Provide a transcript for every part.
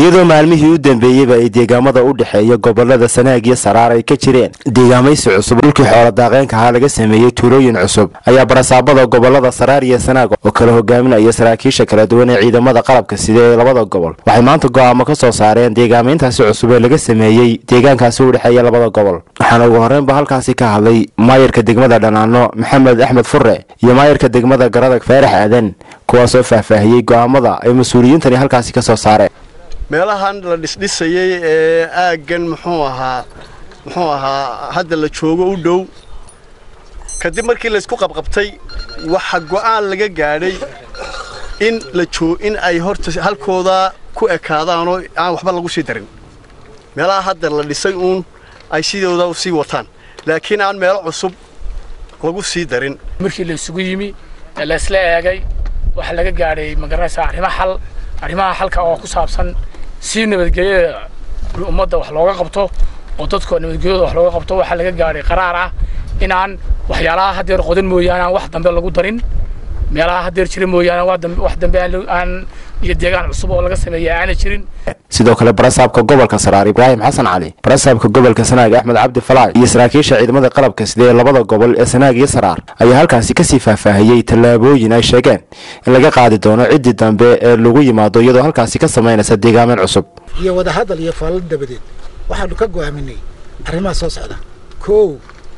iyadoo maalmihii u dambeeyeyba ay deegaamada u dhexeeya gobolada sanaag iyo saraar ay ka jireen deegaamaysi cusub dhulkii xoola daaqeenkahaa laga sameeyey tuulooyin cusub ayaa barasaabada gobolada saraar iyo sanaag oo kala hogaaminaya saraakiisha kala duwan ee ciidamada qalabka sida ee labada gobol waxay maanta go'aamo ka soo saareen deegaamayntaasi cusub ee laga sameeyey deegaankaasi u dhexeeya labada gobol waxaana ugu horreynba halkaasi ka hadlay maayarka degmada dhanaano maxamed axmed fure iyo maayarka degmada garadag faarax aadan kuwaasoo faahfaahiyey go'aamada ay mas-uuliyiintani halkaasi ka soo saareen meelahan la dhisdhisayay ee aaggan muxuu ahaa muxuu ahaa hadda la joogo u dhow kadib markii laysku qabqabtay waxa go'aan laga gaadhay in la joo in ay horta halkooda ku ekaadaanoo aan waxba lagu sii darin meelaha hadda la dhisay uun ay sidooda sii wataan laakiin aan meelo cusub lagu sii darin markii la isugu yimi ee la isla eegay waxaa laga gaadhay magaranaysaa arrimo xal arrimaha xalka oo ku saabsan si nabadgelyada ummadda wax looga qabto oo dadka nabadgelyada wax looga qabto waxaa laga gaadhay qaraar ah in aan waxyaalaha haddeer qodan mooyaane aan wax dambe lagu darin meelaha haddeer jira mooyaane wax dambe aan iyo deegaan cusub oo laga sameeya aana jirin sidoo kale barasaabka gobolka saraar ibraahim xasan cali barasaabka gobolka sanaag axmed cabdi falaay iyo saraakiisha ciidamada qalabka sida ee labada gobol ee sanaag iyo saraar ayaa halkaasi kasii faahfaahiyey tallaabooyin ay sheegeen in laga qaadi doono ciddii dambe ee lagu yimaado iyadoo halkaasi ka samaynaysa deegaameyn cusub iyo wadahadal iyo faallo dabadeed waxaanu ka go'aaminay arrimaha soo socda koow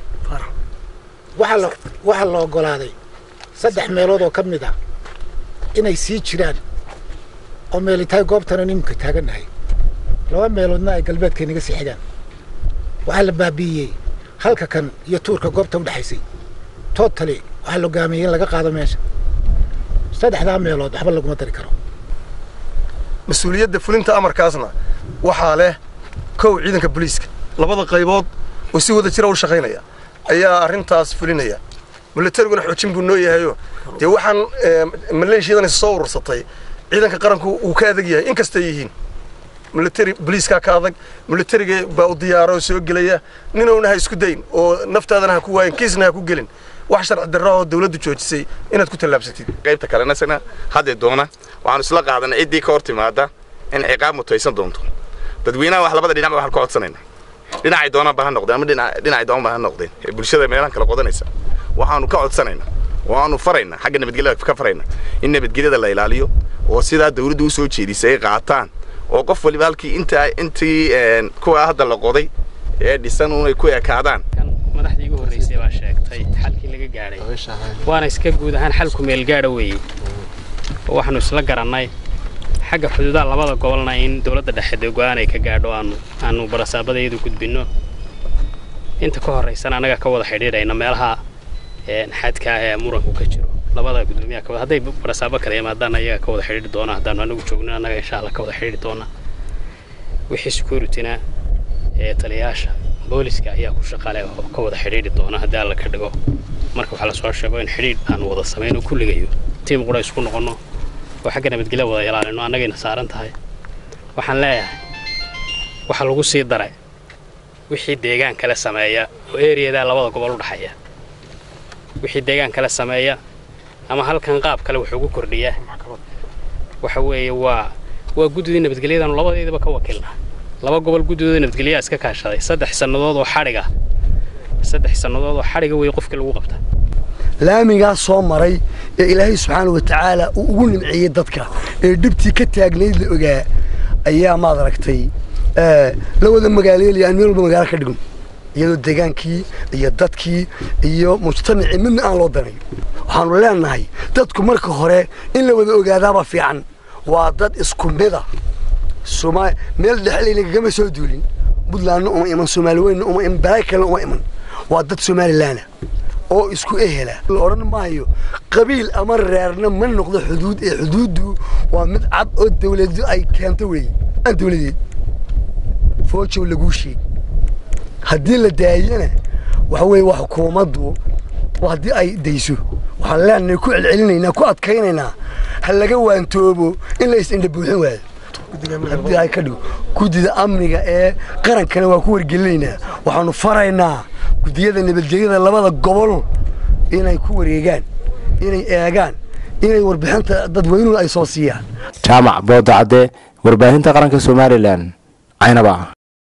waxaa la oggolaaday saddex meelood oo ka mid ah inay sii jiraan oo meelitahay goobtana nimka taagannahay laba meeloodna ay galbeedka inaga sii xigaan waxaa la baabi'iyey halka kan iyo tuurka goobta u dhexaysay tootali waxaa la hogaamiyey in laga qaado meesha saddexdaa meelood waxba laguma dari karo mas-uuliyadda fulinta amarkaasna waxaa leh kow ciidanka booliiska labada qaybood oo si wada jira u shaqaynaya ayaa arrintaas fulinaya milatariguna xoojin buu noo yahayo dee waxaan maleeshiyadani soo urursatay ciidanka qaranku uu ka adag yahay in kastay yihiin military boliiskaa ka adag militariga baa u diyaaro oo soo gelaya ninowna ha isku dayn oo naftaadana ha ku waayin kiisna ha ku gelin wax sharci darra oo dawladdu joojisay inaad ku tallaabsatid qaybta kalena sana hadda doona waxaanu isla qaadanay ciddii ka hor timaada in ciqaab mutaysan doonto dadweynaha wax labada dhinac waxaan ka codsanayna dhinacay doonaanba ha noqdeen ama dhinacay doonba ha noqdeen ee bulshada meelahan kala qodanaysa waxaanu ka codsanaynaa waanu faraynaa xagga nabadgelyada ka faraynaa in nabadgelyada la ilaaliyo oo sidaa dawladdu u soo jeedisay ay qaataan oo qof waliba halkii inta intii kuwa hadda la qoday ee dhisan unay ku ekaadaan madaxdii igu horreysay baa sheegtay xalkii laga gaadhay waana iska guud ahaan xalku meelgaadha weeye oo waxaanu isla garannay xagga xuduudaha labada gobolna in dowladda dhexe dee go'aan ay ka gaadho aanu aanu barasaabadayadu gudbinno inta ka horraysana annaga ka wada xidhiidhayna meelaha xadka ah ee muranku ka jiro labada gudoomiyaha ka wada hadday barasaabo kale yimaadaan ayaga ka wada xidhiidhi doona haddaanu anagu joogno annaga insha allah ka wada xidhiidhi doona wixii securityna ee taliyayaasha booliska ayaa ku shaqale oo ka wada xidhiidhi doona haddii alla ka dhigo marka waxaa lasoo sheego in xidhiidh aanu wada samayno kulligayo tiim qura isku noqonno oo xagga nabadgelya wada ilaalino annagayna saaran tahay waxaan leeyahay waxaa lagu sii daray wixii deegaan kale sameeya oo eriyadaa labada gobol u dhexeeya wixii deegaan kale sameeya ama halkan qaab kale wax ugu kordhiya waxa weeye waa waa guddidii nabadgelyadaanu labadeedaba ka wakiilna laba gobol guddidooda nabadgelyaa iska kaashaday saddex sannadood oo xadhiga saddex sannadood oo xadhiga weeye qofkii lagu qabta laamigaas soo maray ee ilaahay subxaana wa tacaala uu ugu nimceeyey dadka ee dhibtii ka taagnayd la ogaa ayaa maad aragtay la wada magaaleelaya aan meel walba magaalo ka dhigno iyadoo degaankii iyo dadkii iyo mujtamacii midna aan loo danayo waxaanu leenahay dadku marka hore in la wada ogaadaaba fiican waa dad isku mida meel dhexlayna kagama soo duulin buntlandna uma iman soomaali weynna uma iman balay kalena uma iman waa dad somalilaana oo isku ehela la odhan maayo qabiil ama reerna ma noqdo xuduud ee xuduuddu waa mid cad oo dawladu ay keento weeye dawladeed foojow laguu sheeg haddii la daayana waxa weeye waa xukuumaddu haddii ay dayso waxaan leenahay ku celcelinaynaa ku adkaynaynaa ha laga waantoobo in la is-indha buuxin waayo haddii ay ka dhigo guddida amniga ee qarankana waa ku wargelinaynaa waxaanu faraynaa guddiyada nabadgelyada labada gobol inay ku wareegaan inay eegaan inay warbixinta dadweynuhu ay soo siiyaan jaamac boodacadde warbaahinta qaranka somalilan caynaba